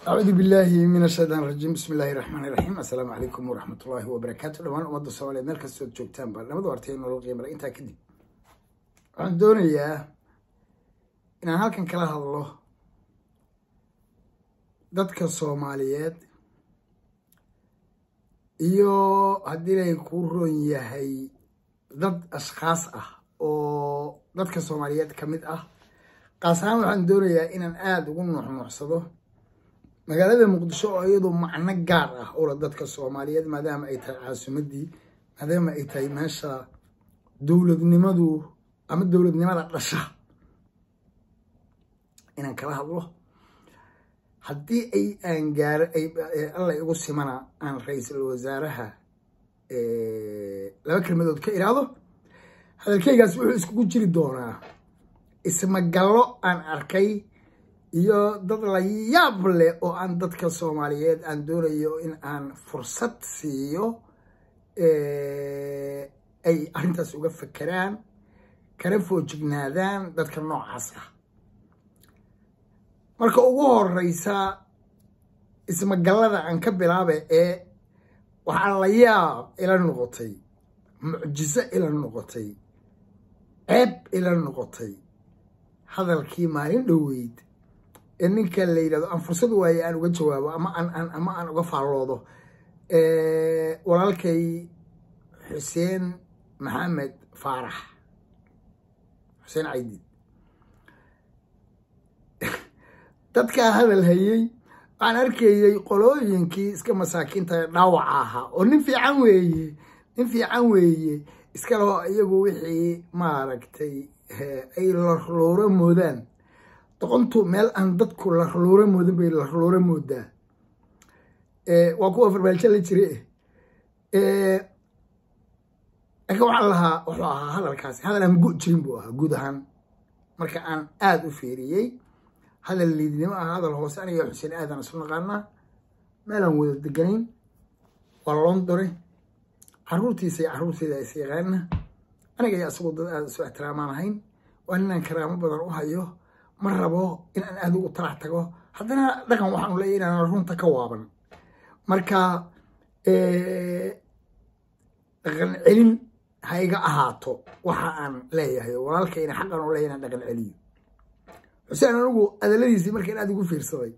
acuudu billaahi min ashaytaan rajiim bismi illaahi raxmaani raxiim assalaamu calaykum waraxmatullaahi wabarakaatu dhammaan ummadda soomaaliyeed meel kastood joogtaanba nabada wartay nolol qiimale intaa kadib waxaan doonayaa inaan halkan kala hadlo dadka soomaaliyeed iyo haddii lay kuu roon yahay dad ashkhaas ah oo dadka soomaaliyeed ka mid ah qaas ahaan waxaan doonayaa inaan aada ugu nuuxnuuxsado magaalada muqdisho oo iyadu macno gaar ah ula dadka soomaaliyeed maadaama ay tahay caasimadii maadaama ay tahay meesha dowladnimadu ama dowladnimada dhasha inaan kala hadlo haddii ay aan gaaro alla igu simana aan ra-iisul wasaaraha laba kelmadood ka iraado hadalkeygaas wuxuu iskugu jiri doonaa ismagallo aan arkay iyo dad la yaab leh oo aan dadka soomaaliyeed aan doonayo in aan fursad siiyo ay arrintaas uga fekeraan kana foojignaadaan dadka noocaas ah marka ugu horeysa ismagallada aan ka bilaaba ee waxaa la yaab ila noqotay mucjiso ila noqotay ceeb ila noqotay hadalkii maalin dhoweyd ee ninka la yidhahdo aan fursad waaye aan uga jawaabo ama aan ama aan uga faalloodo walaalkay xuseen maxamed faarax xuseen caydiid dadkaa hadal hayey waxaan arkayey qolooyinkii iska masaakiinta dhaawaca ahaa oo nin fiican weeye nin fiican weeye iskaloo iyagu wixii maaragtay ay larluuro moodaan doqontu meel aan dadku larluuro moodin bay larluuro moodaa waa kuwa farbaalsho la jire laakiin waxaan lahaa wuxuu ahaa hadalkaasi hadal aan gu jirin buu ahaa guud ahaan marka aan aada u fiiriyey hadal liidnimo ah hadal hoose aniga xuseen aadan isu naqaanaa meelaan wada deganayn waa londone caruurtiisa iyo caruurteeda is yaqaana aniga iyo asagoo dad aada isu ixtiraamaan ahayn waa ninaan karaamo badan u hayo ma rabo in aan aada ugu talax tago haddana dhaqan waxaanu leeyahy inaan runta ka waaban marka dhaqan celin ha iga ahaato waxa aan leeyahay walaalkayna xaqan u leeyahy inaan dhaqan celiyo xuseen anigu adaladiisii markaan aada ugu fiirsaday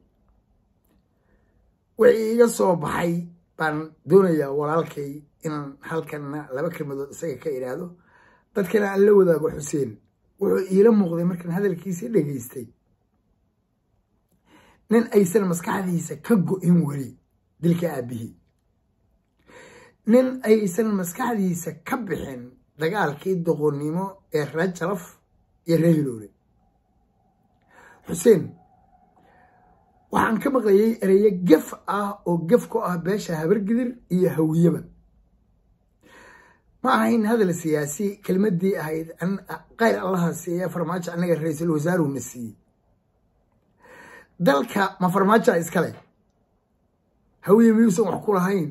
wixii iga soo baxay baan doonayaa walaalkay inaan halkanna laba kelmadood isaga ka idhaahdo dadkana aan la wadaago xuseen wuxuu iila muuqday markaan hadalkiisii dhegaystay nin aysan maskaxdiisa ka go-in weli dilka aabihii nin aysan maskaxdiisa ka bixin dagaalkii doqonnimo ee reer jalaf iyo reer hiloole xuseen waxaan ka maqlayay ereyo gef ah oo gef ku ah beesha habargidir iyo hawiyaba ma ahayn hadal siyaasi kelmadii ahayd kayr allaha siiye farmaajo annaga ra-iisul wasaaruna siiyey dalka ma farmaajoa iskale hawiye miyuusan wax ku lahayn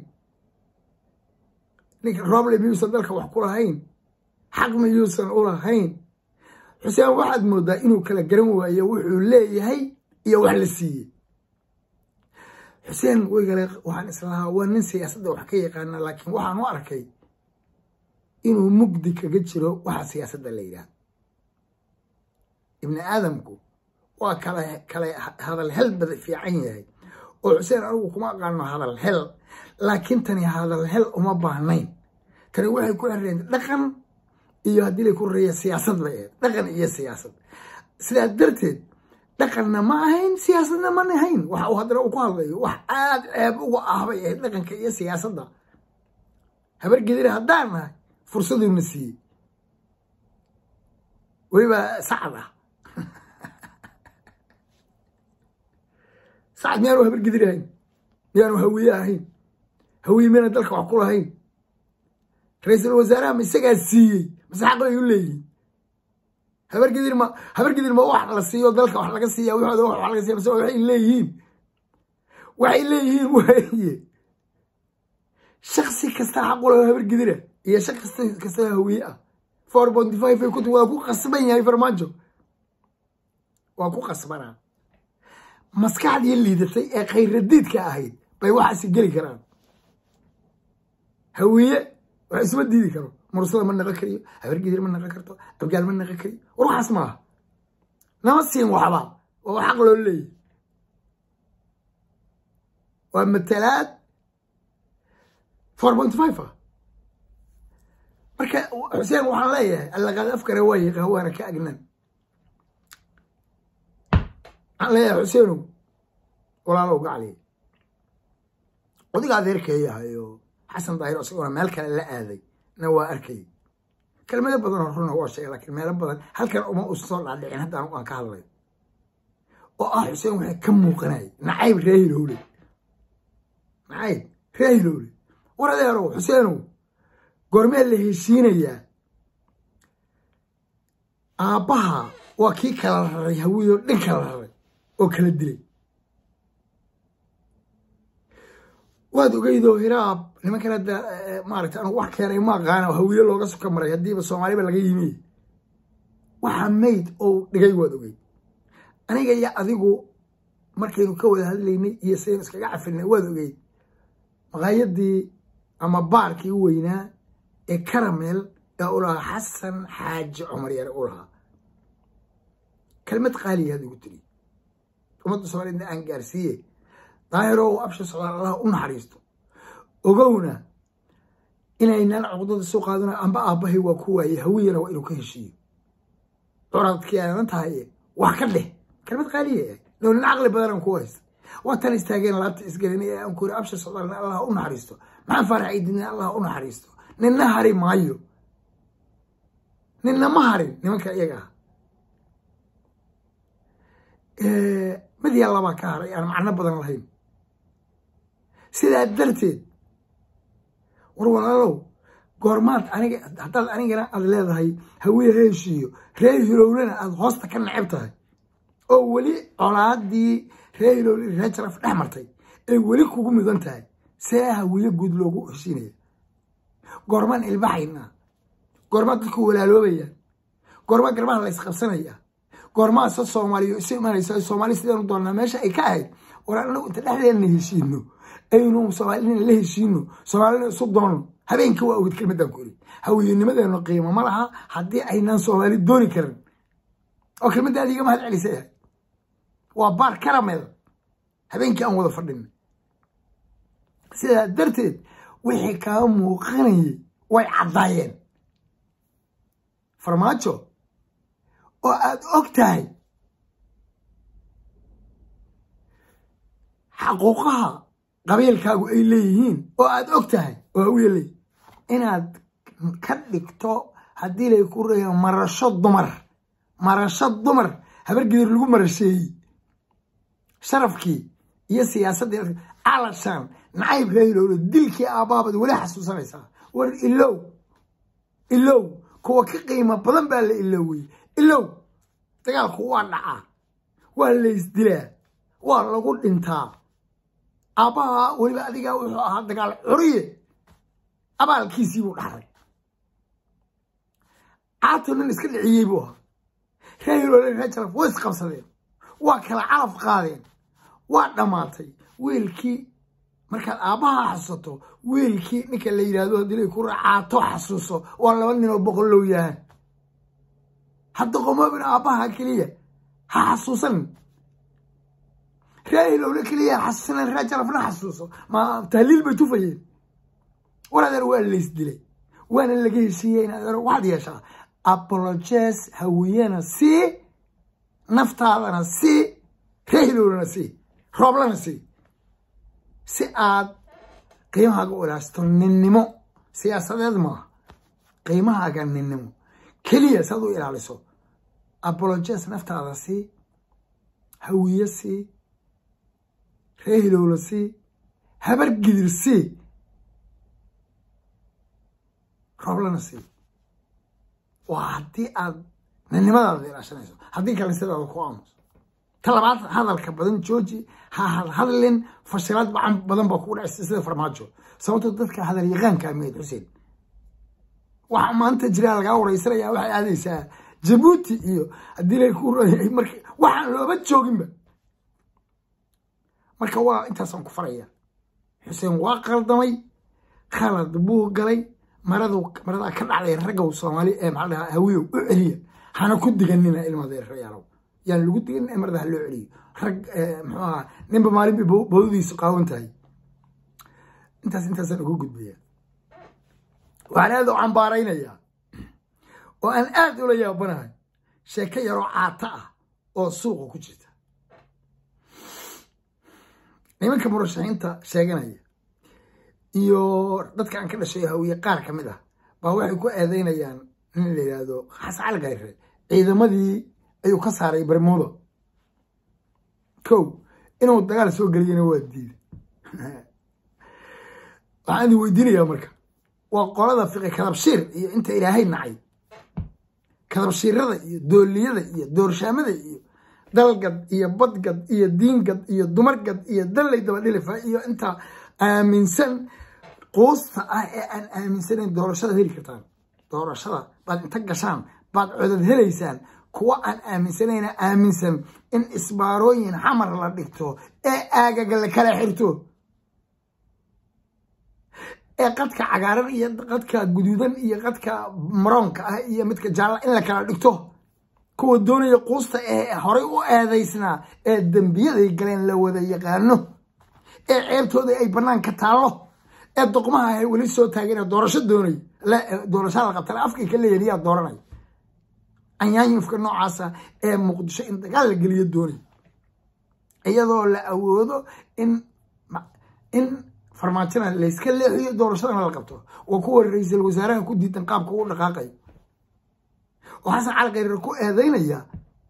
ninka rooble miyuusan dalka wax ku lahayn xaq miyuusan u lahayn xuseen waxaad moodaa inuu kala garan waayo wuxuu leeyahay iyo wax la siiyey xuseen weygale waxaan islahaa waa nin siyaasadda wax ka yaqaana laakiin waxaan u arkay inuu mugdi kaga jiro waxa siyaasadda la yidhaahdo ibni aadamku waa kala kale hadal hel bada fiican yahay oo xuseen anigu kuma aqaano hadal hel laakiin tani hadal hel uma baahnayn tani waxay ku xireen dhaqan iyo haddii lay ku reeya siyaasad bay ahayd dhaqan iyo siyaasad sidaa darteed dhaqanna ma ahayn siyaasadna ma ahayn waxa uu haddana uu ku hadlayo wax aada ceeb uga ah bay ahayd dhaqanka iyo siyaasadda habargedira haddaan nahay fursaduuna siiyey weliba sacad ah sacad miyaanu habargedir ahayn miyaanu hawiye ahayn hawiye miyana dalka wax ku lahayn ra-iisul wasaaraha ma isagaa siiyey mase xaq bay u leeyihin habargedir ma habargedir ma wax la siiyo dalka wax laga siiya wixooda wax laga siiya mase waxay leeyihiin waxay leeyihiin waaye shaksi kasta xaq u laho habargedira iyo shaksi kasta hawiye ah four ponty five ay ku waa ku qasban yahay farmaajo waa ku qasbanaa maskaxdii liidatay ee khayradiidka ahayd bay waxaasi geli karaan hawiye wax isma diidi karo mursada ma naqan kariyo habargidir ma naqan karto abgaal ma naqan kariyo war waxaas maaha nama siin waxba waa xaq loo leeyahy waa matalaad four point five ah marka xuseen waxaan leeyahay allaqaad afkare waa yiqa waana ka agnan waxaan leeyahay xuseenow walaalow gacli odiga adeerkeeyahayo xasan daahir isaguna meel kale la aaday na waa arkay kelmado badan oo runa waa sheegay laakiin meelo badan halkan uma usan soo dhaadhicin hadda anigu aan ka hadlay oo ah xuseen waxay ka muuqanay nacayb reehilowle nacayb reehilowle war adeerow xuseenow goormee la heshiinayaa aabbaha waa kii kala raray hawiyoo dhan kala raray oo kala dilay waad ogeydoo hiraab nimankan hadda maaragta anugu wax keenay ma aqaana hawiye looga suka maray haddiiba soomaaliba laga yimi waxa mayd oo dhigay waad ogeyd aniga iyo adigu markaynu ka wada hadlaynay iyo saynu iskaga cafinay waad ogeyd maqaayadii ama baarkii u weynaa ee karamel ee u lahaa xasan xaaji cumar yare u lahaa kelmad qaaliyaad ugu tiri ummadda soomaaliyedna aan gaarsiiye daahiro u absha socdaal allah u naxariisto ogowna inaynaan cuqdada soo qaadana amba aabbahay waa ku waaye hawiyana waa inuu ka heshiiyo curadkii aanan tahay wax ka dheh kelmad qaaliya ah lownin caqli badanaan ku haysta waatan istaageen laabta isgelin ee aan ku yiri absha socdaalna allah u naxariisto maxaan faarax idina allah u naxariisto ninna hari maayo ninna ma harin nimanka iyaga ah mid yaa labaa ka haray aan macno badan lahayn sidaa darteed war walaalow goormaad aniga haddaad anigana aad leedahay hawiye heshiiyo reer hilowlena aada hoosta ka neceb tahay oo weli colaadii reer hilowle reer jaraf dhex martay ay weli kugu mudan tahay see hawiye guud loogu heshiinaya goormaan ilbaxaynaa goormaa dadku walaaloobayaan goormaa garbaha la ysqabsanaya goormaa se soomaaliya isu imanaysa soomaali sidaanu doonnaa meesha ay ka ahayd war anagu inta dhexdeedna heshiino aynu soomaalina la heshiino soomaalina isu doonno habeenkii waa ogid kelmadaan ku iri hawiyenimadeenu qiimo ma laha haddii aynaan soomaali dooni karin oo kelmadda adiga mahad celisa yahay waa baar karamel habeenkii aan wada fadhina sidaa darteed wixii kaa muuqanayay way caddaayeen farmaajo oo aada og tahay xaquuqaha qabiilkaagu ay leeyihiin oo aada og tahay oo hawiye leeyihin inaad ka dhigto haddii lay ku reeya marasho dumar marasho dumar habargedir lagu marasheeyey sharafkii iyo siyaasaddii calashaan nacayb reehilowlo dilkii aabbaabad weli xasuusanaysaa war ilow ilow kuwa ka qiimo badan baa la ilowey ilow dagaalku waa dhacaa waa laysdilaa waa lagu dhintaa aabbaha weliba adigaa wuxuu ahaa dagaal curiye abaalkiisii buu dhaxray caato nin iska dhiciyey buu ahaa reehilowle reer jaraf way isqabsadeen waa kala calaf qaadeen waa dhammaatay wiilkii markaad aabbaha xasuusato wiilkii ninka la yidhahdo haddii lay ku racaato xasuuso waa laba nin oo boqollow yahan hadda qomoobin aabbaha keliya ha xasuusanin reehilowle keliya ha xasuusanin reer jarafna xasuuso ma tahliil bay tufayeen war adeer waa laysdilay waana laga heshiiyey in adeer waxaad yeeshaa apologes hawiyena sii naftaadana sii reehilowlena sii rooblana sii si aad qiimahaaga u ilaashto ninnimo siyaasadeed maaha qiimahaaga ninnimo keliya si aad u ilaaliso apologes naftaada sii hawiye sii reehilowla sii habar gidir sii rooblana sii waa haddii aad ninnimadaada ilaashanayso haddii kale sidaada ku aamuso ta labaad hadalka badan jooji ha hadhadlin fashilaad badan baa kugu dhacaysa sida farmaajo sababtoo dadka hadal yaqaanka ameed xuseen waxa maanta jiraa lagaa wareysanaya waxay aadaysaa jabuuti iyo haddii lay ku marka waxaan looba jooginba marka waa intaasaan ku faraya xuseen waa qaldamay khalad buu galay maradu maradaa ka dhacday raggow soomaali ee maxaa dhahaa hawiyow u celiya hana ku diganina ilmadeerayaalow yaan lagu diganin ee marada ha loo celiyo rag muxuu ahaa ninba maalinba bawdiisu qaawan tahay intaas intaasaan ugu gudbaya waxaan aada u cambaaraynayaa oo aan aada ula yaabanahay sheeko yaroo caata ah oo suuqa ku jirta nimanka murashaxiinta sheeganaya iyo dadka aan ka dhashay hawiye qaar ka mid ah baa waxay ku eedeynayaan in la yidhaahdo xasan cali khayre ciidamadii ayuu ka saaray bermudo kow inuu dagaal soo geliyana waa diida waxaan idin weydiinayaa marka waa qolada fiqi kadabshiir iyo inta ilaahay nacay kadabshiirada iyo dooliyada iyo doorshaamada iyo dalgad iyo badgad iyo diingad iyo dumargad iyo dallay dabadhilifa iyo inta aaminsan quusta ah ee aan aaminsanayn doorashada heli kartaan doorashada baad inta gashaan baad codad helaysaan kuwa aan aaminsanayna aaminsan in isbaarooyin xamar la dhigto ee aagaga la kala xirto ee qadka cagaaran iyo qadka guduudan iyo qadka maroonka ah iyo midka jaalla in la kala dhigto kuwa doonaya quusta ee horay u eedaysnaa ee dembiyaday galeen la wada yaqaano ee ceebtooda ay banaanka taallo ee doqmaha ay weli soo taageen doorasho doonay doorasho la qabtana afkay ka leeyahin yaa dooranay anyaanyufka noocaasa ee muqdisho in dagaal la geliyo doonay iyadoo la awoodo in in farmaajona layska leexiyo doorashadana la qabto waa kuwa ra-iisul wasaaraha ku diidan qaabka u dhaqaaqay oo xasan cali khayre ku eedeynaya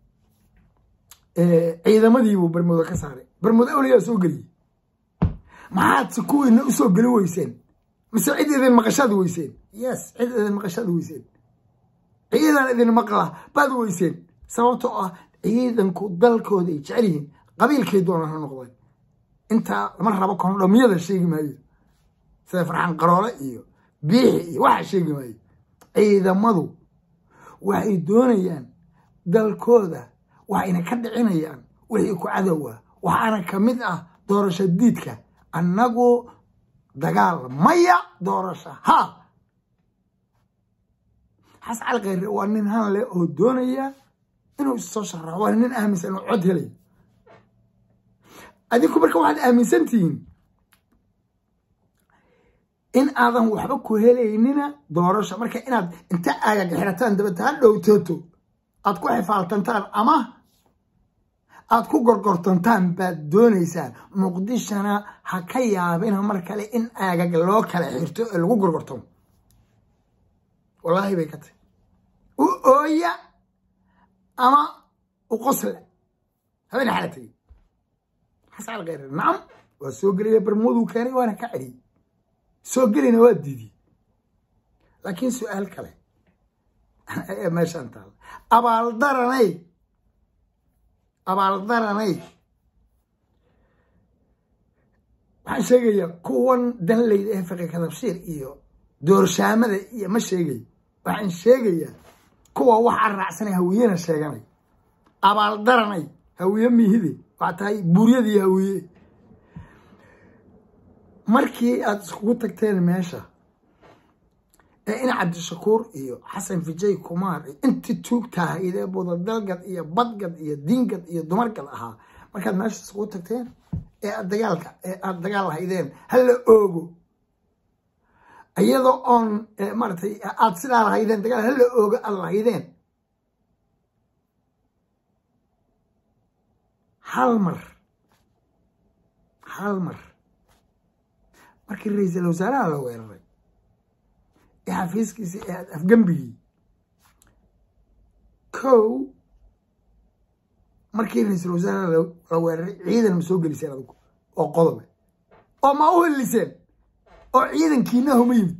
ciidamadiibuu bermudo ka saaray bermudo awliyaa soo geliyey maxaadse kuwiina usoo geli weyseen mise cid idin maqashaad weyseen yes cid idin maqashaad weyseen ciidan idin maqla baad weyseen sababtoo ah ciidanku dalkooda ay jecel yihiin qabiilkay doonaan ha noqdeen intaa lama rabo kondhomyada sheegi maayo sida farxaan qaroole iyo biixi iyo waxa sheegi maayo ciidamadu waxay doonayaan dalkooda waxayna ka dhicinayaan wixii ku cadowa waxaana ka mid ah doorasho diidka annagu dagaal maya doorasho ha xas cali khayre waa nin han leh oo doonaya inuu issoo sharaxo waa nin aaminsan inuu cod helayo adinku marka waxaad aaminsan tihiin in aadan waxba ku helaynina doorasho marka inaad inta aagaga xirataan dabata ha dhowtooto aad ku xifaaltantaan ama aad ku gorgortantaan baad doonaysaan muqdishona ha ka yaabina mar kale in aagag loo kala xirto ee lagu gorgortamo wallaahi bay ka tahy u ooya ama u qosla habeen xala tegey xasan alkhayre nacam waa soo gelaya bermuduu keenay waana ka celiyey soo gelayna waa diidiyey laakiin su-aal kale ee meeshaan taala abaaldaranay abaaldaranay waxaan sheegayaa kuwan danleyda ee fiqi kadabshiir iyo doorshaamada iyo ma sheegayo waxaan sheegayaa kuwa waxaa raacsanay hawiyena sheeganay abaaldaranay hawiye mihide waa tahay buuryadii hawiye markii aada iskugu tagteen meesha ee in cabdishakuur iyo xasan fijay kumaar iyo intii tuugtahayd ee budadalgad iyo badgad iyo diingad iyo dumargad ahaa markaad meesha iskugu tagteen ee aad dagaalka ee aada dagaal lahaydeen hala oogo iyadoo oon maaratay aada sidaa lahaydeen dagaal hala oogo aada lahaydeen hal mar hal mar markii ra-iisul wasaaraha la weeraray ee xafiiskiisii ee afgembigii kow markii ra-iisul wasaaraha la weeraray ciidan ma soo geliseen adigu oo qodobe oo ma u heliseen oo ciidankiina huma yimid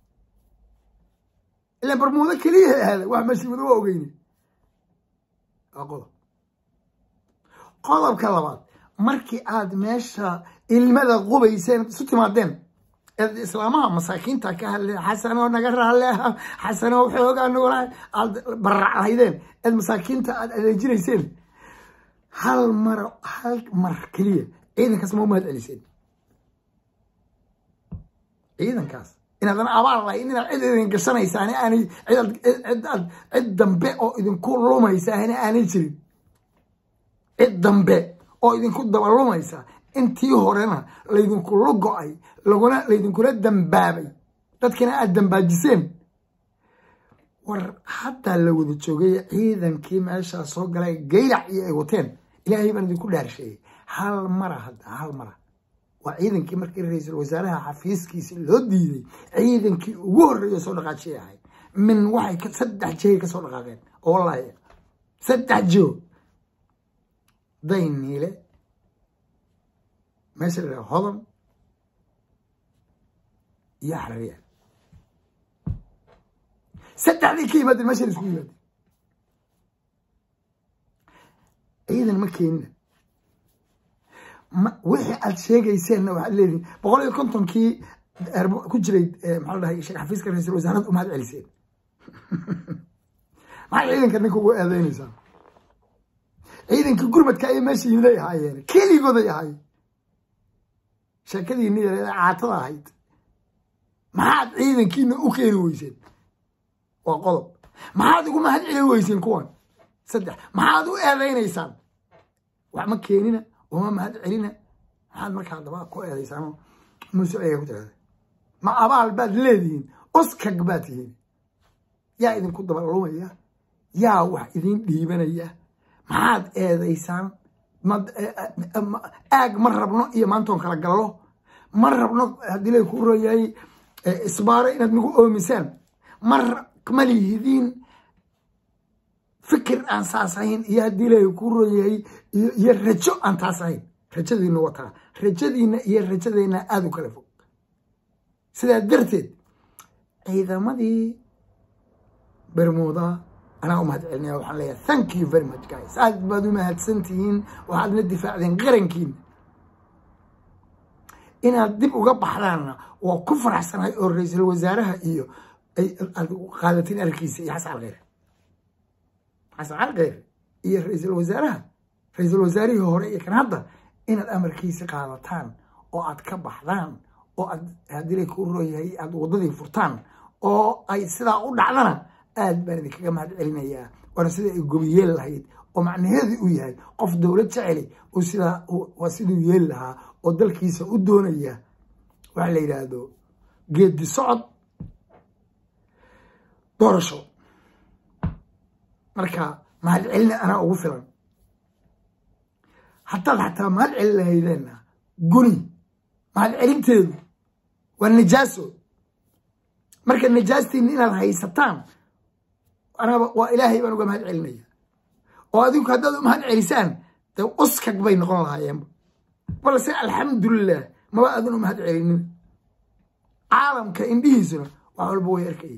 ilaan barmuudo keliya ahaaday wax mashiimado waa ogeyne waa qodob qodobka labaad markii aad meesha ilmada qubayseen isu timaadeen eed islaamaha masaakiinta ka hadleen xasanoo naga raale xasanoo xoogaa nugula aad bararac lahaydeen eed masaakiinta aad adeejinayseen hal mar hal mar keliya ciidankaas ma u mahad celiseen ciidankaas inaadan abaal lahayn inaad cid idin gashanaysaani aanay cidaad cid dambe oo idinku lumaysaani aanay jirin cid dambe oo idinku daba lumaysa intii horena laydinku lugo-ay laguna laydinkula dambaabay dadkina aad dambaajiseen war haddaa la wada joogay ciidankii meeshaa soo galay gayrac iyo ay wateen ilaahay baan idinku dhaarsheeyey hal mara hadda hal mara waa ciidankii markii ra-iisul wasaaraha xafiiskiisa loo diiday ciidankii ugu horreeya soo dhaqaajiyay ahay min waxay saddex jihey ka soo dhaqaaqeen oo wallaahi saddex jiho dayniile meesha la dhaha hodan iyo xarariya saddexdii ka yimaadeen meesha la isku yimaadeen ciidan ma keenina wixii aad sheegayseenna waxaad leedihin boqol iyo kontonkii ku jiray maxaa la dhahay sheekh xafiiska ra-iisul wasaarada umahad celiseen maxay ciidanka ninka ugu eedeynaysaa ciidankii gurmadka ayay meesha yimiday ahaayeen keligooday ahaayeen sheekadiini yareeda caatada ahayd maxaad ciidankiina u keeni weyseen waa qodob maxaad ugu mahad celin weyseen kuwan saddex maxaad u eedeynaysaan wax ma keenina uma mahad celina maxaad markaa daba ku eedaysaan muuse ayaga ku tirada ma abaal baad leedihiin oskag baad tihiin yaa idinku dabalumaya yaa wax idin dhiibanaya maxaad eedaysaan aag ma rabno iyo maantoon kala gallo ma rabno haddii lay ku royahay isbaaro inaad nagu oomisaan ma lihidiin fikir aan saas ahayn iyo haddii lay ku royahay iyo rajo aan taas ahayn rajadiina wataa rajadiina iyo rajadeenna aada u kala fog sidaa darteed ciidamadii bermuda anaa u mahad celinaya waxaan leeyahay thank you very much guys aad baad u mahadsan tihiin waxaadna difaacdeen qarankiina inaad dib uga baxdaanna waa ku faraxsanahay oo ra-iisul wasaaraha iyo aad qaadatiin arkiisa iyo xasan alkheyr xasan alkheyr iyo ra-iisul wasaaraha ra-iisul wasaarihii hore iyo kan hadda inaad amarkiisa qaadataan oo aad ka baxdaan oo aad haddii lay ku rooyahay aada waddadii furtaan oo ay sidaa u dhacdana aad baan idinkaga mahad celinayaa waana sida ay gobi yeel lahayd oo macnaheedu uu yahay qof dowlad jeceli uu sidaa waa siduu yeeli lahaa oo dalkiisa u doonaya waxa la yidhaahdo geedi socod doorasho marka mahad celina anaa ugu filan haddaad xataa mahad celin lahaydeenna guni mahad celinteedu waa najaaso marka najaastiina inaad haysataan anaba waa ilaahay baan uga mahad celinaya oo adinku haddaad u mahad celisaan dee uskag bay noqon lahaayeenba balse alxamdulilah maba aadan u mahad celinin caalamka indhihiisuna wax walba way arkayay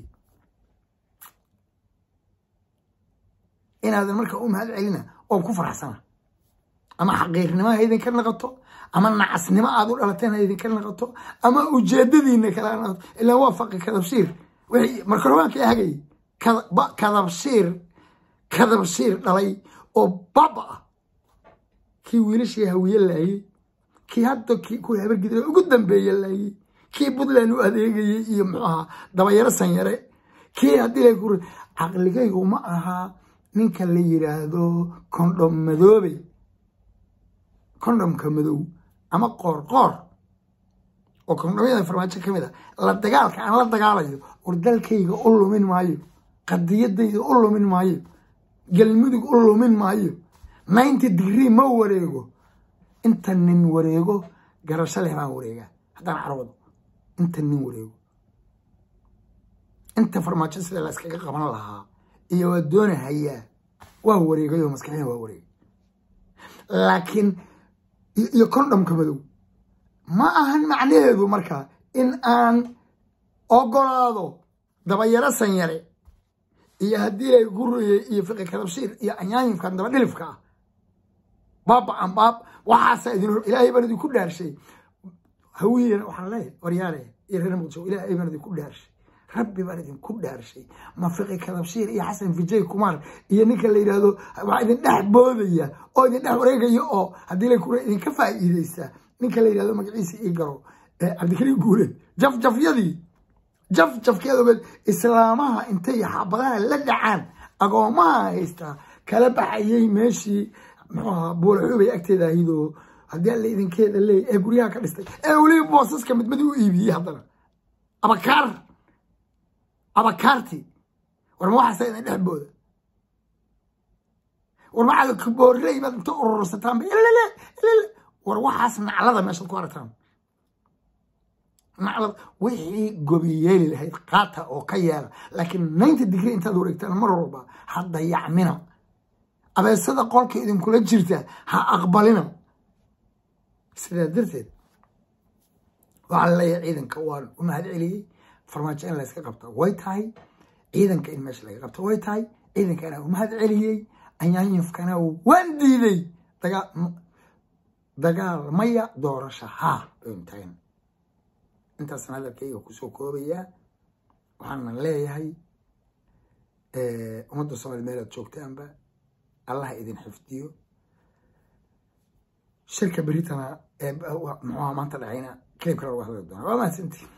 inaadan marka u mahad celina oo ku faraxsana ama xaqiirnimo ha idinka naqato ama nacasnimo aad u dhalateen ha idinka naqato ama ujeedadiina kala naqato ilaa waa faqi kadabshiir wixii markarobaanka hagay kadabshiir kadabshiir dhalay oo baba ah kii wiilashii hawiye laayey kii hadda kuwii habargidra ugu dambeeye laayey kii puntland u adeegayey iyo muxuu ahaa dabayaro sanyare kii haddii la ku caqligaygu ma ahaa ninka la yiraahdo kondhom madoobe kondhomka madow ama qoor qoor oo kondhomyada farmaajo ka mid a la dagaalka aan la dagaalayo war dalkayga u lumin maayo qadiyadayda u lumin maayo galmudug u lumin maayo ninety degree ma wareego inta nin wareego garasho leh baan wareegaa haddaan carwado inta nin wareego inta farmaajo sida la iskaga qaban lahaa iyo waa doona hayaa waa wareegayoo maskaxina waa wareegay laakiin iyo kondhomka madow ma ahan macnaheedu markaa in aan ogolaado dabayaro sanyare iyo haddii lay guriyey iyo fiqi kadabshiir iyo anyaanyifkan daba dhilifka ah baaba an baab waxaasa idin ilaahay baan idinku dhaarshay hawiyena waxaan leeyahay waryaale iyo reer muqdisho ilaahay baan idinku dhaarshay rabbi baan idinku dhaarshay mafiqi kadabshiir iyo xasan vijay kumar iyo ninka la yidhaahdo waxaa idin dhex boodaya oo idin dhex wareegaya oo haddii la kura idinka faa'iideysa ninka la yidhahdo magaciisa ii garo cabdikariim guuleed jafjafyadii jaf jafkeedogeed islaamaha intay xabadaha la dhacaan agoomaha haystaa kala baxayay meeshii muxuu ahaa buulaxuubay agteeda ahidoo haddii alla idinkeeda leey ee guryaha ka dhistay ee weliba boosaska midmadi u iibiyey haddana abakaar abakaarti war ma waxaasa idin dhex booda war maxaad boorley baad inta urursataan ilale ilale war waxaas naclada meeshaad ku aragtaan naclad wixii gobi yeeli lahayd qaata oo ka yeela laakiin ninety degree intaad wareegtaan mar walba ha dayacmina abeesada qolka idinkula jirta ha aqbalina sidaa darteed waxaa laleeyahay ciidanka waan u mahad celiyey farmaajo in layska qabta way tahay ciidanka in meesha laga qabta way tahay ciidankana u mahad celiyey anyaanyafkana waan diiday dagaal maya doorasha haa baynu tagan intaasna hadalkayga kusoo koobayaa waxaana leeyahay ummadda soomaliya meelaad joogtaanba allah idin xifdiyo shirka beritana muxuha maanta dhacayna kelib kale lagu hadli doona waa mahadsantii